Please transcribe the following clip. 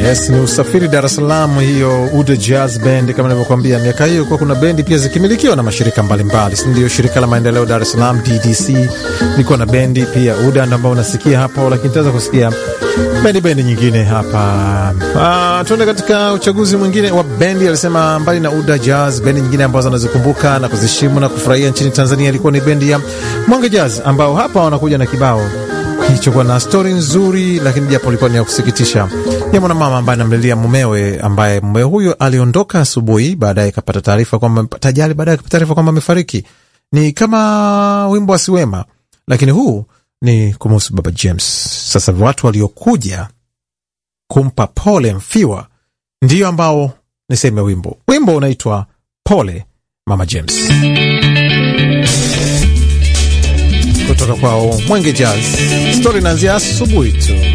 Yes, ni usafiri Dar es Salaam, hiyo Uda Jazz Band. Kama nilivyokuambia, miaka hiyo kuwa kuna bendi pia zikimilikiwa na mashirika mbalimbali, si ndio? Shirika la maendeleo Dar es Salaam DDC ilikuwa na bendi pia Uda ambao unasikia hapo, lakini tutaweza kusikia bendi bendi nyingine hapa. Ah, tuende katika uchaguzi mwingine wa bendi. Alisema mbali na Uda Jazz, bendi nyingine ambazo anazikumbuka na kuzishimu na kufurahia nchini Tanzania ilikuwa ni bendi ya Mwenge Jazz ambao hapa wanakuja na kibao kilichokuwa na stori nzuri, lakini japo ilikuwa ni ya kusikitisha ya mwanamama ambaye anamlilia mumewe, ambaye mumewe huyo aliondoka asubuhi, baadaye akapata taarifa kwamba tajali, baadaye akapata taarifa kwamba amefariki. Ni kama wimbo wa Siwema, lakini huu ni kumuhusu Baba James. Sasa watu waliokuja kumpa pole mfiwa ndiyo ambao niseme wimbo, wimbo unaitwa Pole Mama James kutoka kwao Mwenge Jazz. Stori inaanzia asubuhi tu.